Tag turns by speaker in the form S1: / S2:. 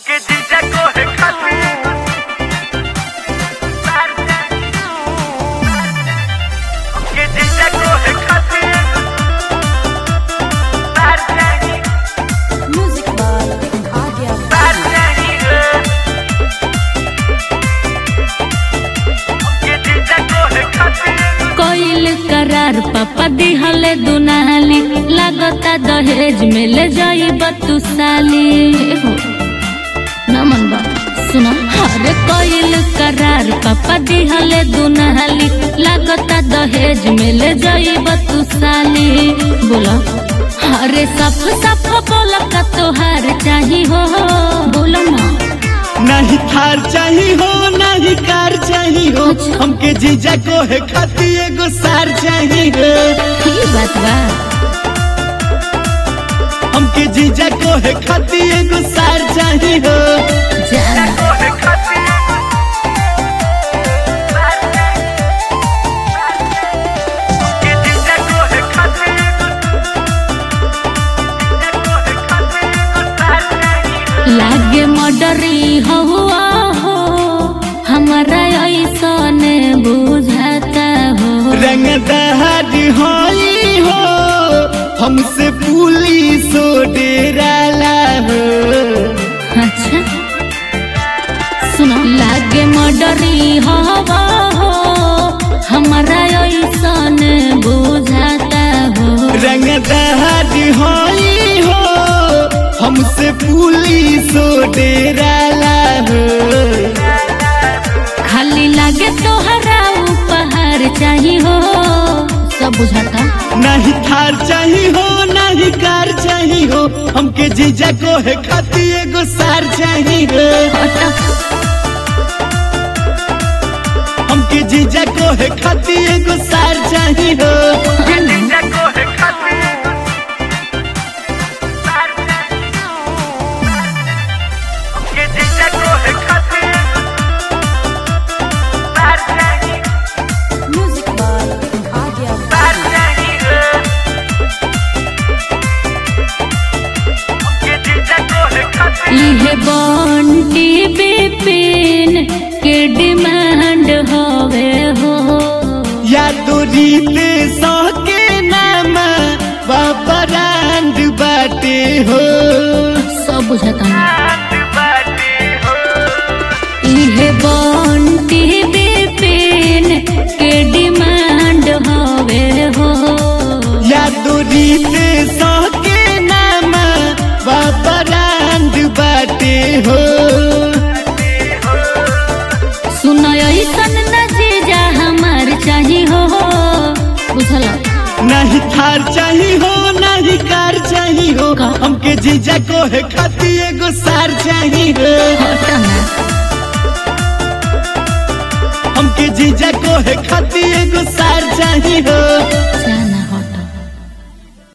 S1: हमके जीजा को है खातिर हमके जीजा को है खातिर तार नहीं
S2: Music by Adya
S1: तार नहीं हमके जीजा को है खातिर
S3: कोइल करार पापा दिहले दुनाली लागता दहेज में ले जाइब तू साली हो नमन बा सुना हरे कोइल करार पापा दिहले दुनाली लागता दहेज में ले जाइब तू साली बोलो हरे सफ सफ बोला का तोहार चाही हो बोलो ना
S4: नहीं थार चाही हो नहीं कार चाही हो हमके जीजा को है खाती एगो सार चाही हो
S3: की बात बा
S4: हमके जीजा को है खाती एगो सार चाही हो
S3: जाना
S1: को है खातिर तार हमके जीजा को है खातिर जीजा को है खातिर तार नहीं
S3: लागे मडरी हुआ हो हमारा ऐसन बुझाता हो
S4: रंगदार होई हो हमसे पुलिस डेराला हो
S3: अच्छा सुनो लागे मडरी हवा हो हमारा ऐसन बुझाता हो
S4: रंगदार होई हो हमसे पुलिस डेराला हो
S3: खाली लागे तोहरा उपहार चाहिए हो सब बुझाता
S4: नहीं थार चाही हो नहीं कार चाही हो हमके जीजा को है खाती एगो सार चाही हो
S3: हटा
S4: हमके जीजा को है खाती एगो सार चाही हो
S1: जीजा को है खातिर तार हमके जीजा को है खातिर तार नहीं
S2: Music by Adya
S1: तार नहीं हमके जीजा को है खातिर
S3: इहे बंटी बिपिन के डिमांड हवे हो
S4: या तो रीत सौ के नाम बाबरांड बाटे हो
S3: सब बुझाता
S1: हाथ बाटे हो
S3: इहे बंटी बिपिन के डिमांड हवे हो
S4: या तो रीत सौ के नाम बाबरांड बाटे हो
S3: सुनो ऐसन नजीजा हमार चाही हो बुझला
S4: नहीं थार चाही हो नहीं कार चाही हो
S3: का?
S4: हमके जीजा को है खाती एगो सार चाही हो
S3: हटा ना
S4: हमके जीजा को है खाती एगो सार चाही हो
S3: जाना